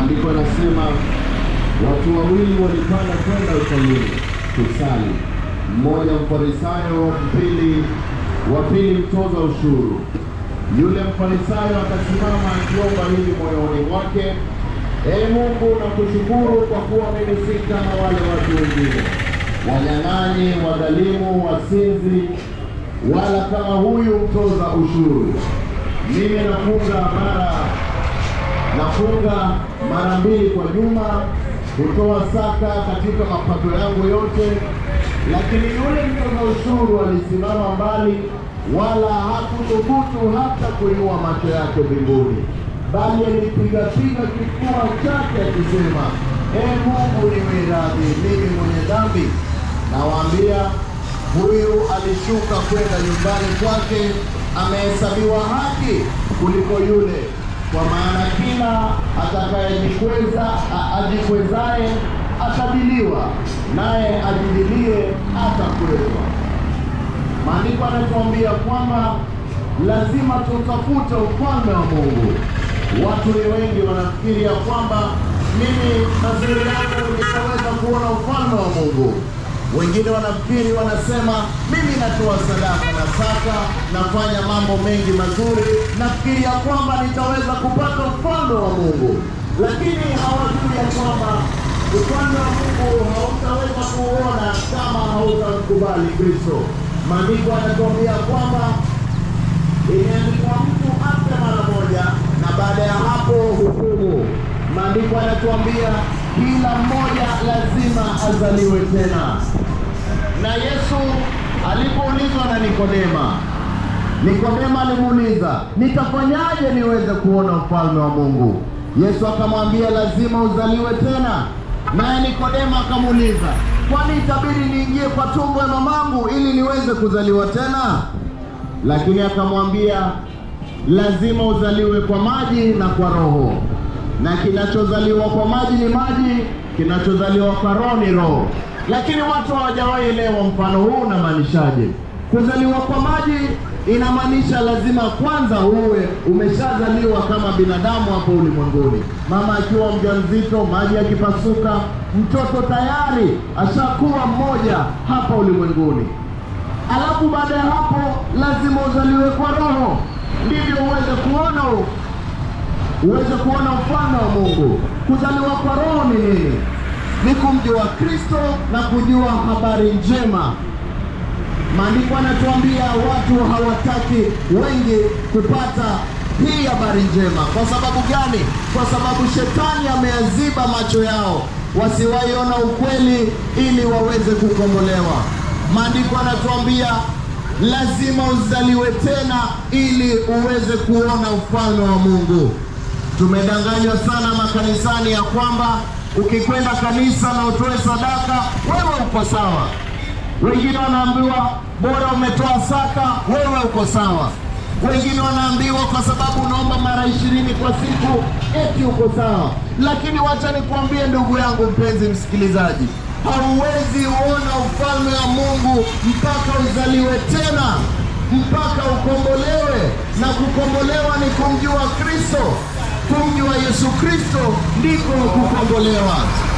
Maandiko yanasema watu wawili walipanda kwenda hekaluni kusali, mmoja mfarisayo, mpili wa pili mtoza ushuru. Yule mfarisayo akasimama akiomba hivi moyoni mwake, Ee Mungu, nakushukuru kwa kuwa mimi si kama wale watu wengine, wanyang'anyi, wadhalimu, wasinzi, wala kama huyu mtoza ushuru. Mimi nafunga mara nafunga mara mbili kwa juma, hutoa saka katika mapato yangu yote. Lakini yule mtoza ushuru alisimama mbali, wala hakuthubutu hata kuinua macho yake mbinguni, bali alipigapiga kifua chake akisema, Ee Mungu, niwe radhi mimi mwenye dhambi. Nawaambia, huyu alishuka kwenda nyumbani kwake amehesabiwa haki kuliko yule kwa maana kila atakayejikweza a- ajikwezaye atadiliwa, naye ajidilie atakwezwa. Maandiko yanatuambia kwamba lazima tutafute ufalme wa Mungu. Watu ni wengi wanafikiri ya kwamba mimi mazuri yangu nitaweza kuona ufalme wa Mungu. Wengine wanafikiri wanasema, mimi natoa sadaka na saka, nafanya mambo mengi mazuri, nafikiri ya kwamba nitaweza kupata ufalme wa Mungu, lakini hawajui ya kwamba ufalme wa Mungu hautaweza kuuona kama hautamkubali Kristo. Maandiko yanatuambia kwamba imeandikwa mtu afe mara moja na baada ya hapo hukumu. Maandiko yanatuambia kila mmoja lazima azaliwe tena. Na Yesu alipoulizwa na Nikodema, Nikodema alimuuliza, nitafanyaje niweze kuona ufalme wa Mungu? Yesu akamwambia lazima uzaliwe tena. Naye Nikodema akamuuliza, kwani itabidi niingie kwa tumbo ya mamangu ili niweze kuzaliwa tena? Lakini akamwambia lazima uzaliwe kwa maji na kwa roho, na kinachozaliwa kwa maji ni maji, kinachozaliwa kwa roho ni roho. Lakini watu hawajawahi elewa mfano huu unamaanishaje. Kuzaliwa kwa maji inamaanisha lazima kwanza uwe umeshazaliwa kama binadamu hapo ulimwenguni. Mama akiwa mjamzito, maji yakipasuka, mtoto tayari ashakuwa mmoja hapa ulimwenguni. Alafu baada ya hapo lazima uzaliwe kwa roho, ndivyo uweze kuona uweze kuona ufalme wa Mungu. Kuzaliwa kwa roho ni nini? Ni kumjua Kristo na kujua habari njema. Maandiko yanatuambia watu hawataki wengi kupata hii habari njema. Kwa sababu gani? Kwa sababu shetani ameyaziba macho yao wasiwaiona ukweli ili waweze kukombolewa. Maandiko yanatuambia lazima uzaliwe tena ili uweze kuona ufalme wa Mungu. Tumedanganywa sana makanisani ya kwamba ukikwenda kanisa na utoe sadaka wewe uko sawa. Wengine wanaambiwa bora umetoa saka, wewe uko sawa. Wengine wanaambiwa kwa sababu unaomba mara ishirini kwa siku, eti uko sawa. Lakini wacha nikuambie ndugu yangu mpenzi msikilizaji, hauwezi uona ufalme wa Mungu mpaka uzaliwe tena, mpaka ukombolewe, na kukombolewa ni kumjua Kristo. Kumjua Yesu Kristo ndiko kukombolewa.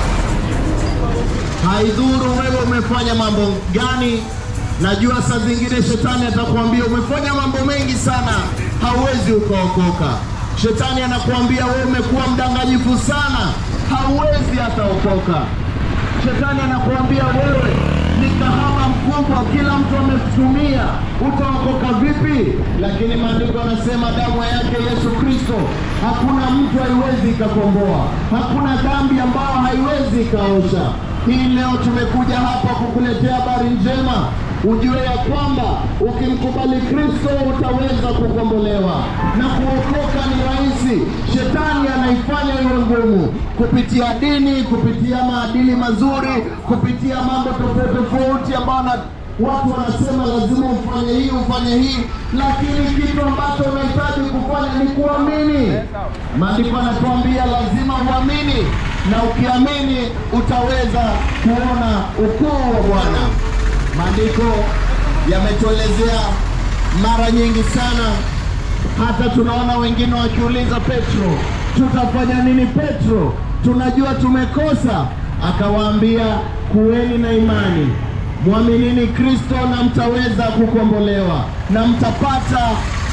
Haidhuru wewe umefanya mambo gani. Najua saa zingine shetani atakwambia umefanya mambo mengi sana, hauwezi ukaokoka. Shetani anakuambia wewe umekuwa mdanganyifu sana, hauwezi hata okoka. Shetani anakuambia wewe ni kahaba mkubwa, kila mtu ametumia, utaokoka vipi? Lakini maandiko yanasema damu yake Yesu Kristo, hakuna mtu haiwezi ikakomboa, hakuna dhambi ambayo haiwezi ikaosha. Hii leo tumekuja hapa kukuletea habari njema, ujue ya kwamba ukimkubali Kristo utaweza kukombolewa na kuokoka ni rahisi. Shetani anaifanya iwe ngumu kupitia dini, kupitia maadili mazuri, kupitia mambo tofauti tofauti ambayo na watu wanasema lazima ufanye hii ufanye hii, lakini kitu ambacho unahitaji kufanya ni kuamini. Maandiko yanatuambia lazima uamini, na ukiamini utaweza kuona ukuu wa Bwana. Maandiko yametuelezea mara nyingi sana, hata tunaona wengine wakiuliza Petro, tutafanya nini? Petro, tunajua tumekosa. Akawaambia, kuweni na imani, mwaminini Kristo na mtaweza kukombolewa na mtapata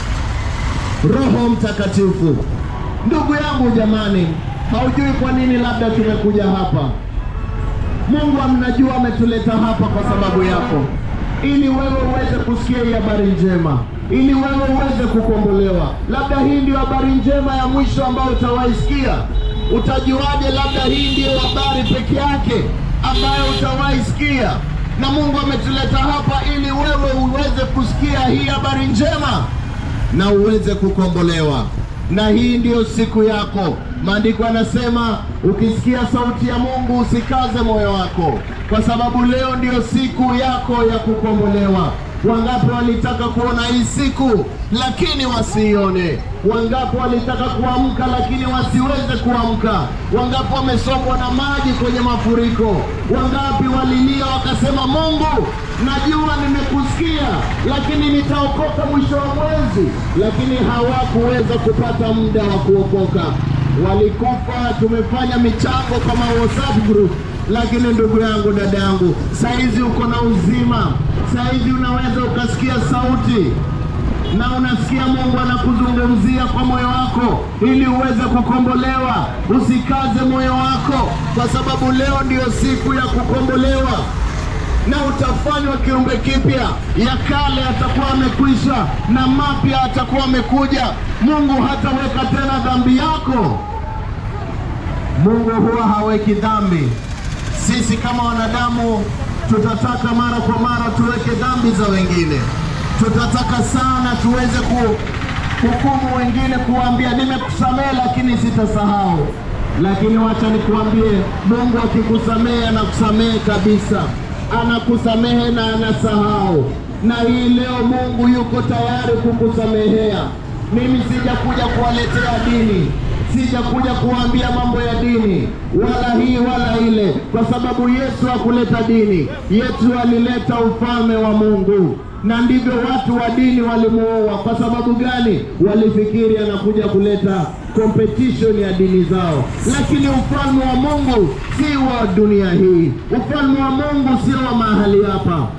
Roho Mtakatifu. Ndugu yangu, jamani, haujui kwa nini labda tumekuja hapa. Mungu amnajua ametuleta hapa kwa sababu yako, ili wewe uweze kusikia hii habari njema, ili wewe uweze kukombolewa. Labda hii ndio habari njema ya mwisho ambayo utawaisikia. Utajuaje? Labda hii ndiyo habari peke yake ambayo utawaisikia, na Mungu ametuleta hapa ili wewe uweze kusikia hii habari njema na uweze kukombolewa. Na hii ndiyo siku yako. Maandiko yanasema ukisikia sauti ya Mungu usikaze moyo wako, kwa sababu leo ndiyo siku yako ya kukombolewa. Wangapi walitaka kuona hii siku lakini wasiione? Wangapi walitaka kuamka lakini wasiweze kuamka? Wangapi wamesombwa na maji kwenye mafuriko? Wangapi walilia wakasema, Mungu, najua nimekusikia, lakini nitaokoka mwisho wa mwezi, lakini hawakuweza kupata muda wa kuokoka. Walikufa. Tumefanya michango kama WhatsApp group lakini ndugu yangu, dada yangu, saizi uko na uzima, saizi unaweza ukasikia sauti na unasikia Mungu anakuzungumzia kwa moyo wako ili uweze kukombolewa. Usikaze moyo wako, kwa sababu leo ndiyo siku ya kukombolewa na utafanywa kiumbe kipya. Ya kale atakuwa amekwisha na mapya atakuwa amekuja. Mungu hataweka tena dhambi yako. Mungu huwa haweki dhambi. Sisi kama wanadamu tutataka mara kwa mara tuweke dhambi za wengine, tutataka sana tuweze kuhukumu wengine, kuwaambia nimekusamehe, lakini sitasahau. Lakini wacha nikuambie, Mungu akikusamehe anakusamehe kabisa, anakusamehe na anasahau. Na hii leo Mungu yuko tayari kukusamehea. Mimi sijakuja kuwaletea dini sijakuja kuwaambia mambo ya dini wala hii wala ile, kwa sababu Yesu hakuleta dini. Yesu alileta ufalme wa Mungu, na ndivyo watu wa dini walimuua. Kwa sababu gani? Walifikiri anakuja kuleta competition ya dini zao, lakini ufalme wa Mungu si wa dunia hii. Ufalme wa Mungu sio wa mahali hapa.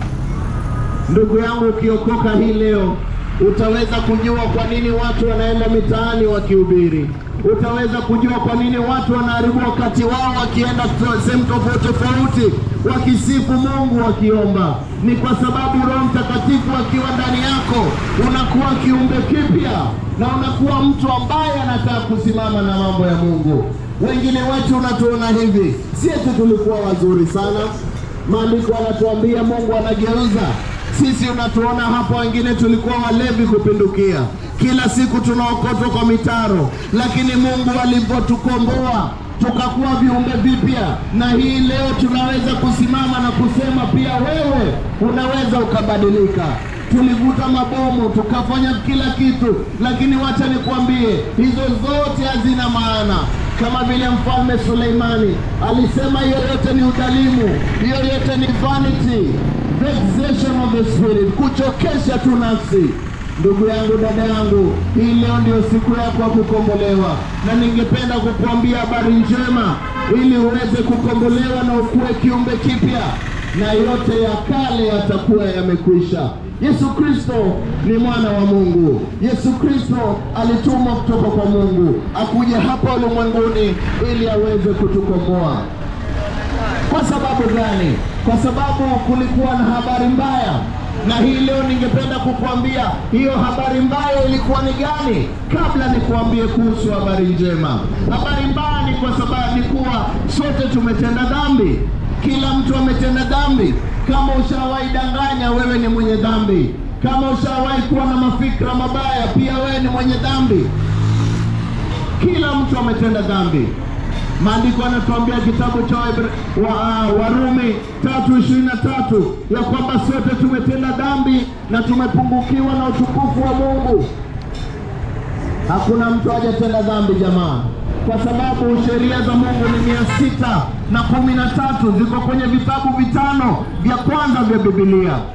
Ndugu yangu, ukiokoka hii leo utaweza kujua kwa nini watu wanaenda mitaani wakihubiri. Utaweza kujua kwa nini watu wanaharibu wakati wao wakienda sehemu tofauti tofauti, wakisifu Mungu, wakiomba. Ni kwa sababu Roho Mtakatifu akiwa ndani yako unakuwa kiumbe kipya na unakuwa mtu ambaye anataka kusimama na mambo ya Mungu. Wengine wetu unatuona hivi, si eti tulikuwa wazuri sana. Maandiko anatuambia Mungu anageuza sisi unatuona hapa, wengine tulikuwa walevi kupindukia, kila siku tunaokotwa kwa mitaro, lakini Mungu alipotukomboa tukakuwa viumbe vipya, na hii leo tunaweza kusimama na kusema pia wewe unaweza ukabadilika. Tulivuta mabomu tukafanya kila kitu, lakini wacha nikwambie, hizo zote hazina maana kama vile mfalme Suleimani alisema, hiyo yote ni udhalimu, hiyo yote ni vanity vexation of the spirit, kuchokesha tu nafsi. Ndugu yangu, dada yangu, hii leo ndio siku yako ya kukombolewa, na ningependa kukuambia habari njema ili uweze kukombolewa na ukuwe kiumbe kipya, na yote ya kale yatakuwa yamekwisha. Yesu Kristo ni mwana wa Mungu. Yesu Kristo alitumwa kutoka kwa Mungu akuje hapa ulimwenguni ili aweze kutukomboa. Kwa sababu gani? Kwa sababu kulikuwa na habari mbaya, na hii leo ningependa kukuambia hiyo habari mbaya ilikuwa ni gani, kabla nikuambie kuhusu habari njema. Habari mbaya ni kwa sababu ni kuwa sote tumetenda dhambi, kila mtu ametenda dhambi. Kama ushawahi danganya, wewe ni mwenye dhambi. Kama ushawahi kuwa na mafikra mabaya, pia wewe ni mwenye dhambi. Kila mtu ametenda dhambi. Maandiko yanatuambia kitabu cha wa, uh, Warumi tatu ishirini na tatu ya kwamba sote tumetenda dhambi na tumepungukiwa na utukufu wa Mungu. Hakuna mtu hajatenda dhambi jamaa, kwa sababu sheria za Mungu ni mia sita na kumi na tatu ziko kwenye vitabu vitano vya kwanza vya Biblia.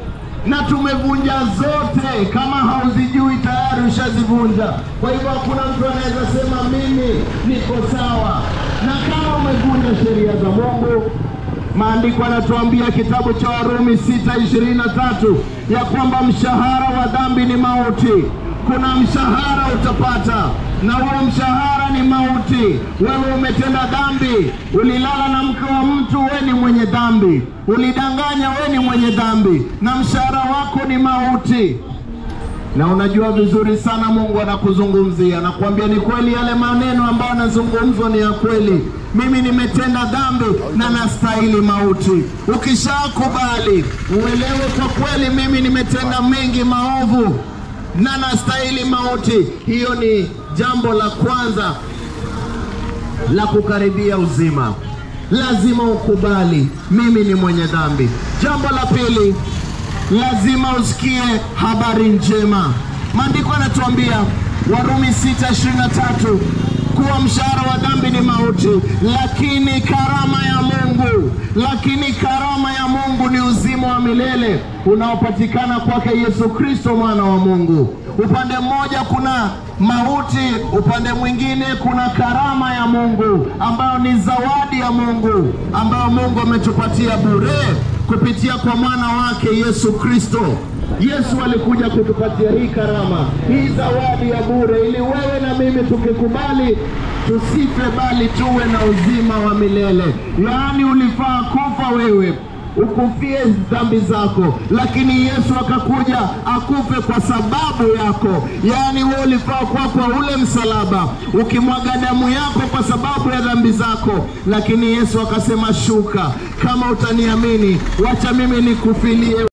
na tumevunja zote. Kama hauzijui tayari ushazivunja. Kwa hivyo hakuna mtu anaweza sema mimi niko sawa. Na kama umevunja sheria za Mungu, maandiko yanatuambia kitabu cha Warumi 6:23 ya kwamba mshahara wa dhambi ni mauti. Kuna mshahara utapata, na huo mshahara ni mauti. Wewe umetenda dhambi, ulilala na mke wa mtu, wewe ni mwenye dhambi, ulidanganya, wewe ni mwenye dhambi, na mshahara wako ni mauti na unajua vizuri sana Mungu anakuzungumzia, anakuambia ni kweli, yale maneno ambayo anazungumzwa ni ya kweli. Mimi nimetenda dhambi na nastahili mauti. Ukishakubali uelewe kwa kweli, mimi nimetenda mengi maovu na nastahili mauti, hiyo ni jambo la kwanza la kukaribia uzima. Lazima ukubali mimi ni mwenye dhambi. Jambo la pili, lazima usikie habari njema. Maandiko yanatuambia Warumi 6:23 kuwa mshahara wa dhambi ni mauti, lakini karama ya Mungu, lakini karama ya Mungu ni uzima wa milele unaopatikana kwake Yesu Kristo mwana wa Mungu. Upande mmoja kuna mauti, upande mwingine kuna karama ya Mungu ambayo ni zawadi ya Mungu ambayo Mungu ametupatia bure kupitia kwa mwana wake Yesu Kristo. Yesu alikuja kutupatia hii karama, hii zawadi ya bure, ili wewe na mimi tukikubali tusife, bali tuwe na uzima wa milele. Yaani ulifaa kufa wewe ukufie dhambi zako, lakini Yesu akakuja akufe kwa sababu yako. Yaani wewe ulifaa kuwa kwa ule msalaba ukimwaga damu yako kwa sababu ya dhambi zako, lakini Yesu akasema, shuka, kama utaniamini, wacha mimi nikufilie